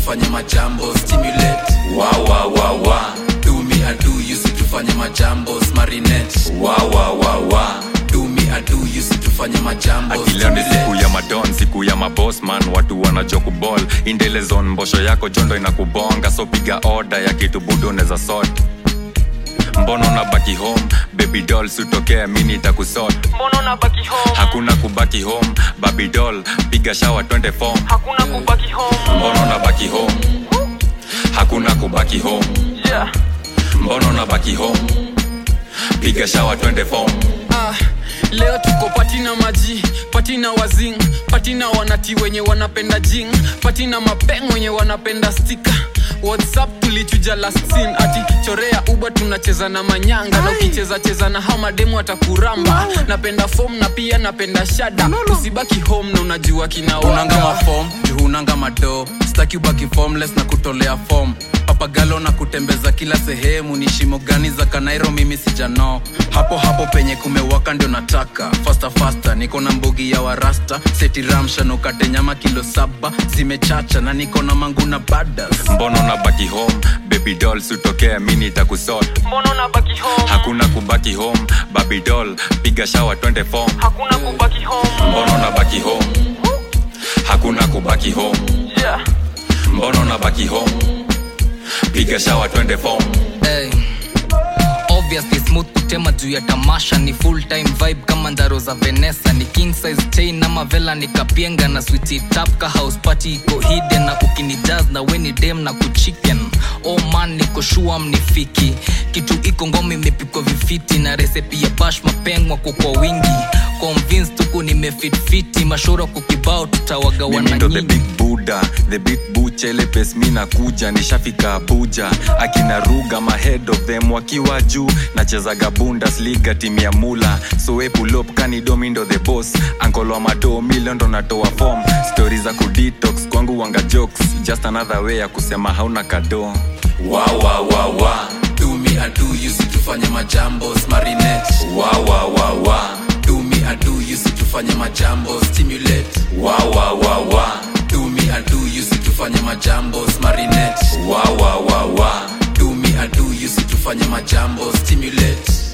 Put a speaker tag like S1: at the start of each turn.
S1: tufanye majambo stimulate wa wa wa wa do me I do you si tufanye majambo marinette wa wa wa wa do me I do you si tufanye majambo
S2: akileo ni siku ya madon siku ya mabosman watu wanachokubol indelezon mbosho yako jondo inakubonga so piga oda ya kitu budo neza sot mbono na baki home baby doll sutokea mini itakusot
S3: mbona unabaki home
S2: hakuna kubaki home baby doll piga shawa twende form
S3: hakuna kubaki home
S2: mbono na baki home hakuna kubaki home
S3: yeah.
S2: mbono na baki home piga shawa twende form
S4: ah, leo tuko patina maji patina wazing patina wanati wenye wanapenda jing patina mapeng wenye wanapenda stika whatsapp tulichuja last scene ati chorea uba tunacheza na manyanga na ukicheza cheza na hao mademu atakuramba napenda fom na pia napenda shada usibaki home na unajua
S1: unanga
S4: kinaoanga
S1: mafom juhunanga mado staki ubaki formless na kutolea fom papagalo na kutembeza kila sehemu ni shimo gani za kanairo mimi sijano hapo hapo penye kumewaka ndio nataka fasta fasta niko na mbugi ya warasta seti ramsha nukate nyama kilo saba zimechacha na niko na mangu na badas
S2: mbono na baki home baby doll sutokea mini itakusot
S3: mbona unabaki home
S2: hakuna kubaki home baby doll piga shawa twende form
S3: hakuna kubaki home
S2: mbono na baki home hakuna kubaki home
S3: yeah.
S2: mbono na baki home piga shawa twende form
S5: hey. obviously smooth kutema juu ya tamasha ni full time vibe kama ndaro za venesa ni king size chain ama vela ni kapienga na switi tap ka house party iko hidden na ukini jazz na weni dem na kuchicken oh man niko shua mnifiki kitu iko ngoma imepikwa vifiti na resepi ya bash mapengwa kwa wingi convince tuku nimefitfiti mashora kukibao tutawagawana
S2: mimi ndo the
S5: nyingi
S2: big buda the big bucha ile pes mi nakuja nishafika abuja akina ruga ma head of them wakiwa juu nachezaga bundesliga timu ya mula soe pulop kanidomi ndo the boss ankolo mado milio ndo natoa form stori za kudetox kwangu wanga jokes just another way ya kusema hauna kado
S1: wa wa wa wa do me I do you si tufanye majambo marinette wa wa wa wa do me I do you si tufanye majambo stimulate wa wa wa wa do me I do you si tufanye majambo marinette wa wa wa wa do me I do you si tufanye majambo stimulate